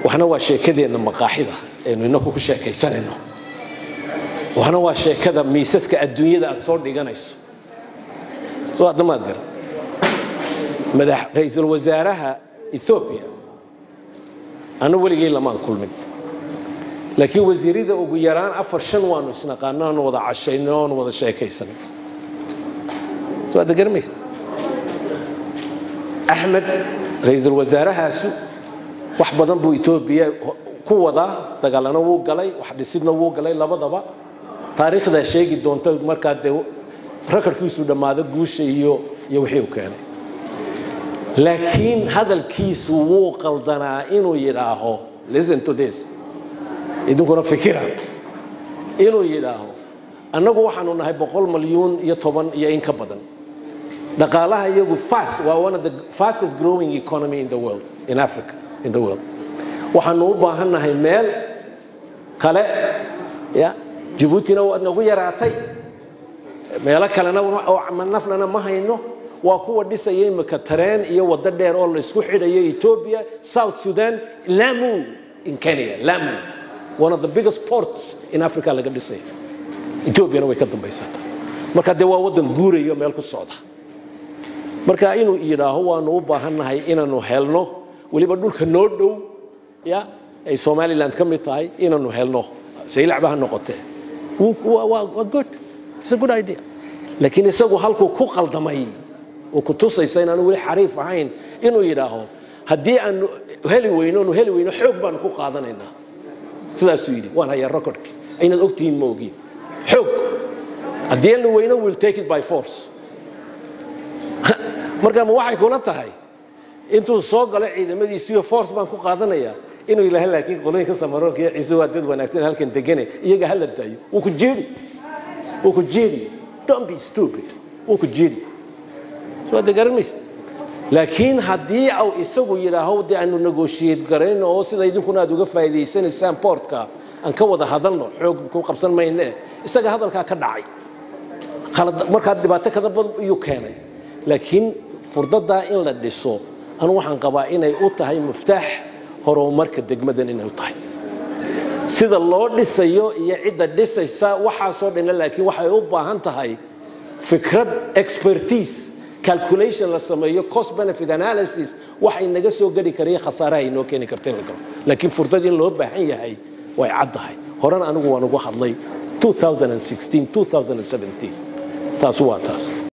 waxna waa sheekadeenna maqaaxida aynu inaku ku sheekaysanayno waxna waa sheekada miisaska adduunyada aad soo dhiganayso soo hadda maad garan madax ra-iisul wasaaraha ethoobiya anu weligay lamaan kulmin laakiin wasiirada ugu yaraan afar shan waanu isnaqaano aanu wada cashayno oonu wada sheekaysanay soo hadda garamaysa axmed ra-iisul wasaarahaasu wax badan buu etoobiya ku wadaa dagaalana wuu galay wax dhisidna wuu galay labadaba taariikhdaa sheegi doonta markaa dee rakarkiisu dhammaado guusha iyo iyo wixii u keenay laakiin hadalkiisu wuu qaldanaa inuu yidhaaho listen to this idinkuna fikira inuu yidhaaho annagu waxaanu nahay boqol malyuun iyo toban iyo in ka badan dhaqaalaha iyagu fast waa one of the fastest growing economy in the world in africa in the world waxaanu u baahan nahay meel kale ya jabuutina waa nagu yaraatay meelo kalena nafnana ma hayno waa kuwa dhisaya imika tareen iyo waddo dheer oo laysku xidhayo ethiopia south sudan lamu in kenya lamu one of the biggest ports in africa laga dhisaya ethoobiana way ka dambaysata marka dee waa waddan guurayo meel ku socda marka inuu yidhaaho waanu u baahannahay inaanu helno weliba dhulka noo dhow ya ay somaliland ka mid tahay inaanu helno saylacba ha noqotee waa good it's a good idea laakiin isagu halkuu ku qaldamay oo ku tusaysa inaanu weli xariif ahayn inuu yidhaaho haddii aanu heli weyno nu heli weyno xoog baanu ku qaadanaynaa sidaasuu yidhi waan hayaa recordki aynaad ogtihiin ma ogiin xoog haddii aanu weyno will take it by force marka ma waxay kula tahay intuu soo galo ciidamadiisiyo force baan ku qaadanaya inuu yidhaaha laakiin qolooyinka samaroonka iyo ciise waa dad wanaagsan halkan degane iyaga hala daayo wuu ku jeedi wuu ku jeedi don't be stupid wuu ku jeedi soo de garanaysa laakiin haddii au isagu yidhaaho dee aanu negotiate garayno oo sida idinkuna aad uga faa'iidaysanaysaan portka aan ka wada hadalno xoog ku qabsan mayne isaga hadalkaa ka dhacay markaa dhibaato kada badan iyuu keenay laakiin furdadaa in la dhiso anu waxaan qabaa inay u tahay muftaax horumarka degmadan inay u tahay sida loo dhisayo iyo cidda dhisaysa waxaasoo dhanna laakiin waxay u baahan tahay fikrad expertise calculation la sameeyo cost benefit analysis waxay naga soo geli karaya khasaaraha inoo keeni karta in la galo laakiin furdad in loo baahan yahay way caddahay horena anigu waan ugu hadlay 2016 2017 taas waa taas